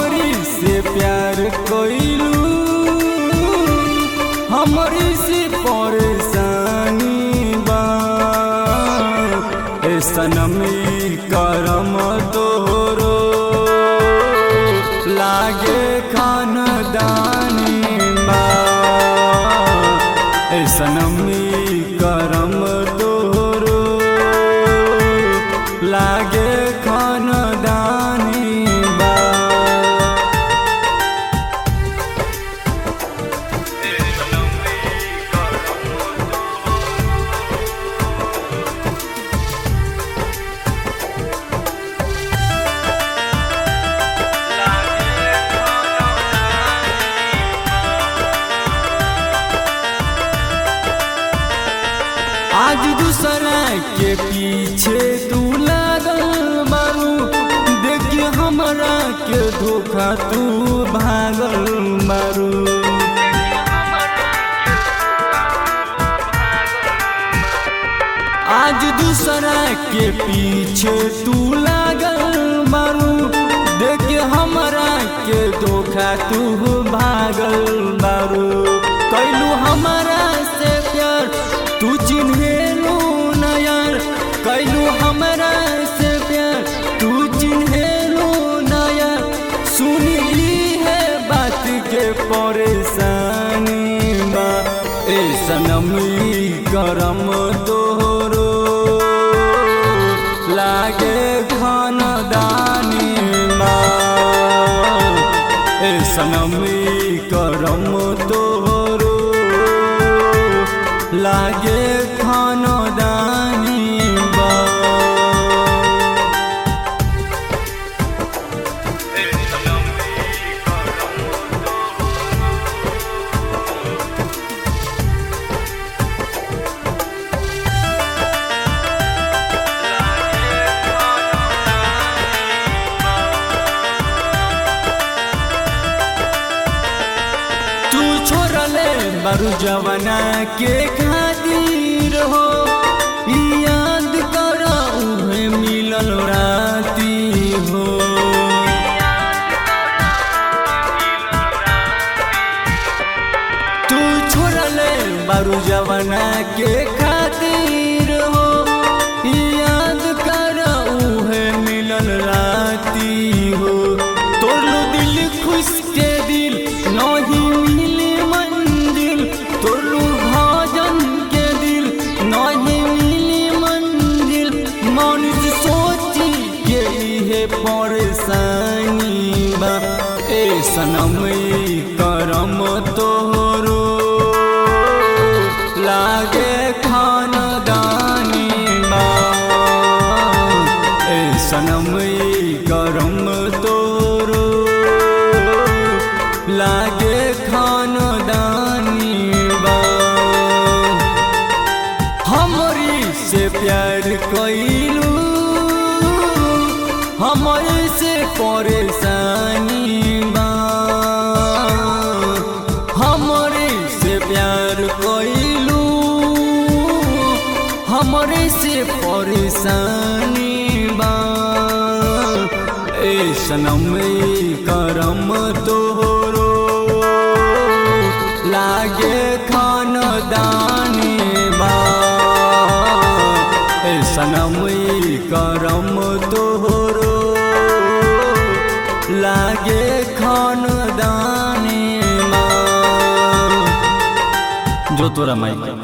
हमरी से प्यार कोइलू हमरी से परेशानी बा ए सनमी करम तोरो लागे खानदानी बा ए सनमी करम तोरो लागे खानदानी बा आज दूसरा के पीछे तू लागल बारू देखिए हमरा के धोखा तू भागल बारू आज दूसरा के पीछे तू लागल बारू देखिए हमरा के धोखा तू भागल बारू कैलू हमरा से प्यार तू चिन्हेलू न यार कैलू हमरा से प्यार तू चिन्हेलू न यार सुनी है बात के परेशानी बा ए सनमी करम तोरो लागे खानदानी बा ए सनमी करम तोरो लागे खानदानी बा तू छोड़ले बारू जवाना के खातिर हो ई याद कर उहे मिलल राती हो तू छोड़ले बारू जवाना के खातिर हो ई याद कर उहे मिलल राती हो तोड़लो दिल खुश के दिल नहीं मिले मंजिल तोड़लो भजन के दिल नहीं मिले मंजिल मनुष्य सोची के लिए परेशानी बा ए सनम ई करम तोरो लागे खानदानी बा ए सनम ई करम तोरो लागे खानदानी बा हमरी से प्यार कैलू हमरे से परेशानी बा हमरे से प्यार कैलू हमरे से परेशानी बा ए सनम ई करम तोरो लागे खानदानी बा ए सनम ई करम तोरो लागे खानदानी बा जो तोरा माई